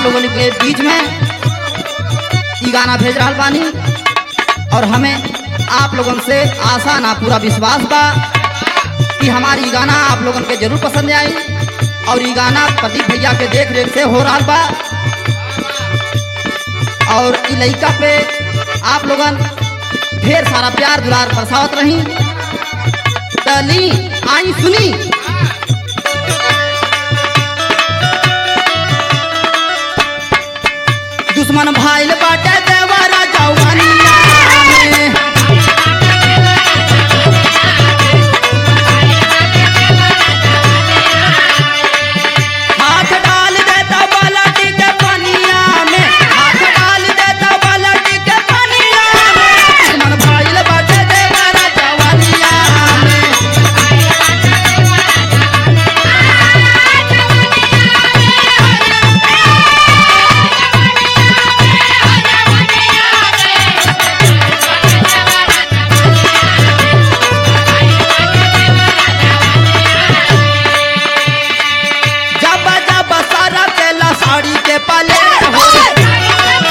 लोगन के बीच में ई गाना भेज रहा बानी और हमें आप लोगन से आशा ना पूरा विश्वास बा कि हमारी गाना आप लोगन के जरूर पसंद आई और ये गाना प्रदीप भैया के देख रेख से हो रहा बा और ई लइका पे आप लोगन ढेर सारा प्यार दुलार बरसावत रही तली आई सुनी दुश्मन भाईल बाटे देवरा जवानिया में हाथ डाल देता बाल्टी के पनिया में हाथ डाल देता बाल्टी के पनिया में दुश्मन भाईल बाटे देवरा जवानिया में जब जब सारा केला साड़ी के पले हो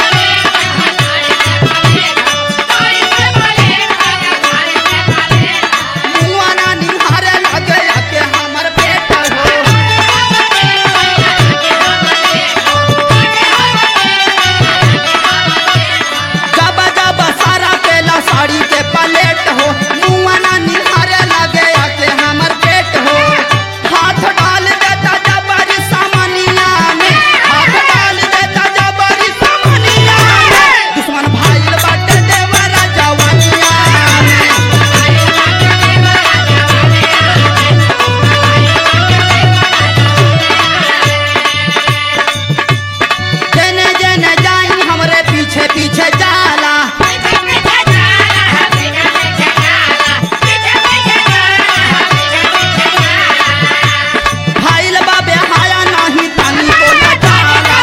मुआना निहारे लगे के हमर पेट हो जब जब सारा केला साड़ी के पलेट हो मुआना निहारे लगे के हमर पेट हो हाथ डाल देता जबरी सामनिया में हाथ डाल देता जबरी सामनिया में दुश्मन भाईल बाटे देवरा जवानिया में जेने जेने जाई हमरे पीछे पीछे जाला भाईल बाबे हाया नाही तानी को जाला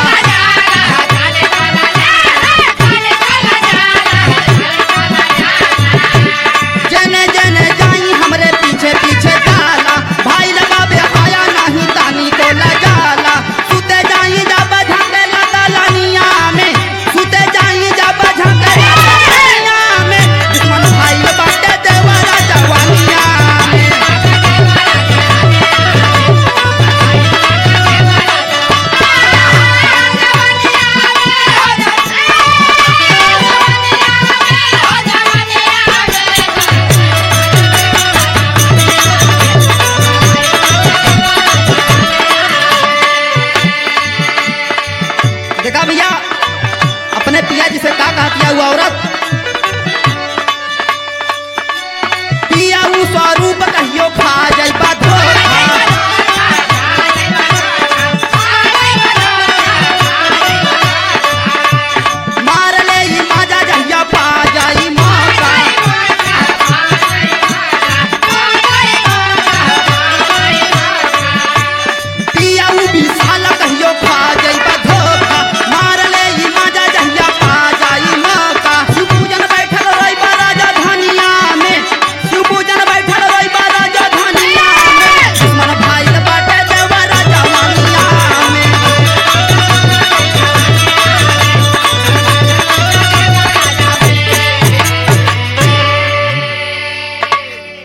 जेने जेने जाई हमरे पीछे पीछे जाला भाईल बाबे हाया नाही तानी को जाला सुते जाई जब झंडे लदलनिया में सुते जाई जब झंडे लदलनिया में दुश्मन भाईल बाटे देवरा जवानिया में देखा भैया अपने पिया जी से का कहती है वो औरत